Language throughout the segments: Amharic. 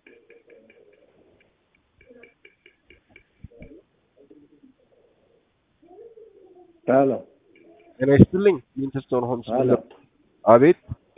ሄሎ ጤና ይስጥልኝ። ሊንክስቶን ሆምስ ሄሎ አቤት።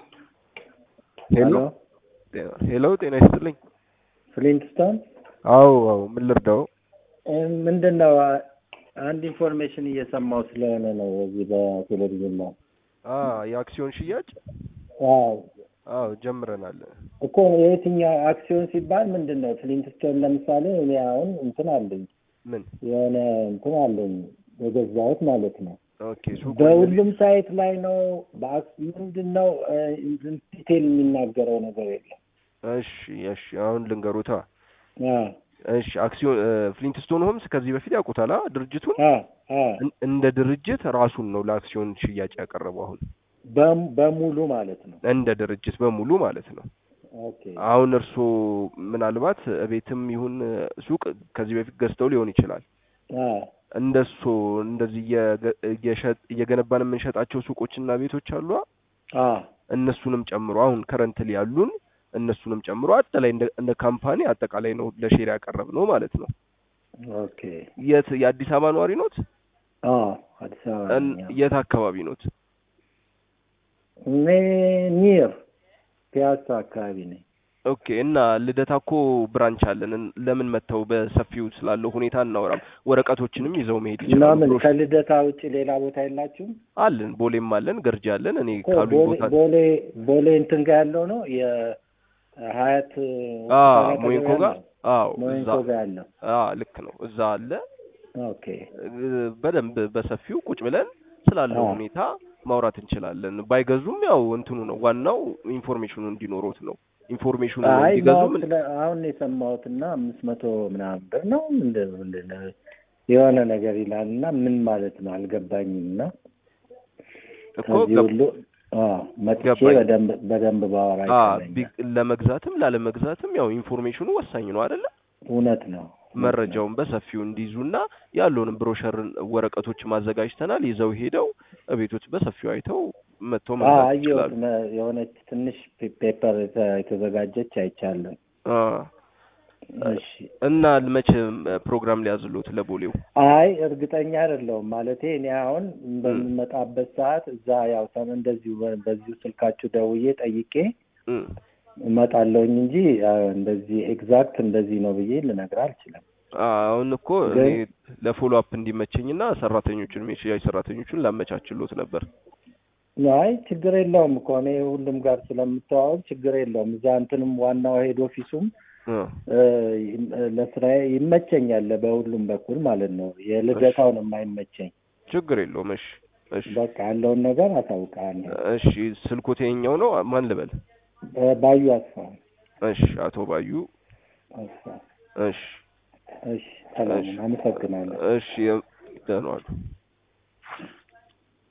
ሄሎ ሄሎ ሄሎ፣ ጤና ይስጥልኝ። ፍሊንትስቶን አዎ አዎ፣ ምን ልርዳው? ምንድን ነው? አንድ ኢንፎርሜሽን እየሰማው ስለሆነ ነው በዚህ በቴሌቪዥን ላይ። አ የአክሲዮን ሽያጭ አዎ አዎ ጀምረናል። እኮ የትኛው አክሲዮን ሲባል ምንድን ነው? ፍሊንትስቶን ለምሳሌ እኔ አሁን እንትን አለኝ ምን የሆነ እንትን አለኝ የገዛሁት ማለት ነው። ኦኬ ሱቁ በሁሉም ሳይት ላይ ነው። በአክ- ምንድን ነው እ፣ ዲቴል የሚናገረው ነገር የለም። እሺ እሺ፣ አሁን ልንገሩታ። አ እሺ አክሲዮን እ፣ ፍሊንትስቶን ሆምስ ከዚህ በፊት ያውቁታላ ድርጅቱን? አ አ እን- እንደ ድርጅት ራሱን ነው ለአክሲዮን ሽያጭ ያቀረበው። አሁን በም- በሙሉ ማለት ነው። እንደ ድርጅት በሙሉ ማለት ነው። ኦኬ አሁን እርስዎ ምናልባት ቤትም ይሁን ሱቅ ከዚህ በፊት ገዝተው ሊሆን ይችላል። አ እንደሱ እንደዚህ እየገ- እየሸጥ እየገነባን የምንሸጣቸው ሱቆችና ቤቶች አሉ። አ እነሱንም ጨምሮ አሁን ከረንትሊ ያሉን እነሱንም ጨምሮ አጠቃላይ እንደ እንደ ካምፓኒ አጠቃላይ ነው ለሼር ያቀረብ ነው ማለት ነው። ኦኬ የት የአዲስ አበባ ነዋሪ ኖት? አ አዲስ አበባ እን- ነኝ። የት አካባቢ ኖት? እኔ ኒር ፒያሳ አካባቢ ነኝ። ኦኬ እና ልደታ እኮ ብራንች አለን። እን- ለምን መጥተው በሰፊው ስላለው ሁኔታ እናወራም። ወረቀቶችንም ይዘው መሄድ እና ይችላሉ። ምን ብሮሽ- ከልደታ ውጭ ሌላ ቦታ የላችሁም? አለን፣ ቦሌም አለን፣ ገርጂ አለን። እኔ እኮ ካሉኝ ቦሌ ቦታ ቦሌ ቦሌ እንትን ጋር ያለው ነው የሀያት አ ሆስፒታል አጠገብ ሞይንኮ ጋር ያለው? አዎ፣ እዛ ሞይንኮ ጋር ያለው። አ ልክ ነው፣ እዛ አለ። ኦኬ እ፣ በደንብ በሰፊው ቁጭ ብለን ስላለው አዎ። ሁኔታ ማውራት እንችላለን። ባይገዙም ያው እንትኑ ነው ዋናው ኢንፎርሜሽኑ እንዲኖሩት ነው። ኢንፎርሜሽኑ አይ እንዲገዙ ማወቅ ምን ስለ አሁን የሰማሁት እና አምስት መቶ ምናምን ብር ነው ምንድን ምንድን ነው የሆነ ነገር ይላል እና ምን ማለት ነው አልገባኝም። እና እኮ ከዚህ ገብ- ሁሉ አዎ መጥቼ ገባኝ። በደንብ በደንብ ባወራ አ ይሻለኛል። ቢ- ለመግዛትም ላለመግዛትም ያው ኢንፎርሜሽኑ ወሳኝ ነው አይደለ? እውነት ነው መረጃውን በሰፊው እንዲይዙና ያለውንም ብሮሸር ወረቀቶች ማዘጋጅተናል። ይዘው ሄደው ቤቶች በሰፊው አይተው መጥተው አዎ መግዛት አየሁት። ይችላሉ። መ- የሆነች ትንሽ ፔ- ፔፐር የተ- የተዘጋጀች አይቻለሁ። አ እሺ እና መቼ ፕሮግራም ሊያዝሉት ለቦሌው? አይ እርግጠኛ አይደለሁም። ማለቴ እኔ አሁን በምመጣበት ሰዓት እዛ ያው ሰም እንደዚሁ በ- በዚሁ ስልካችሁ ደውዬ ጠይቄ እም። እመጣለሁኝ እንጂ አ፣ እንደዚህ ኤግዛክት እንደዚህ ነው ብዬ ልነግር አልችልም። አሁን እኮ ግን- እኔ ለፎሎ አፕ እንዲመቸኝና ሰራተኞቹን የሽያጭ ሰራተኞቹን ላመቻችሎት ነበር። አይ ችግር የለውም እኮ እኔ ሁሉም ጋር ስለምተዋወቅ ችግር የለውም። እዛ እንትንም ዋናው ሄድ ኦፊሱም አ እ፣ ይም- ለስራዬ ይመቸኛል በሁሉም በኩል ማለት ነው። የልደታው ነው የማይመቸኝ። ችግር የለውም። እሺ እሺ በቃ ያለውን ነገር አሳውቃለሁ። እሺ ስልኮት የኛው ነው። ማን ልበል? እ፣ ባዩ አስፋ እሺ አቶ ባዩ። አስፋ። እሺ እሺ ሰላም፣ አመሰግናለሁ። እሺ ደህና ዋሉ።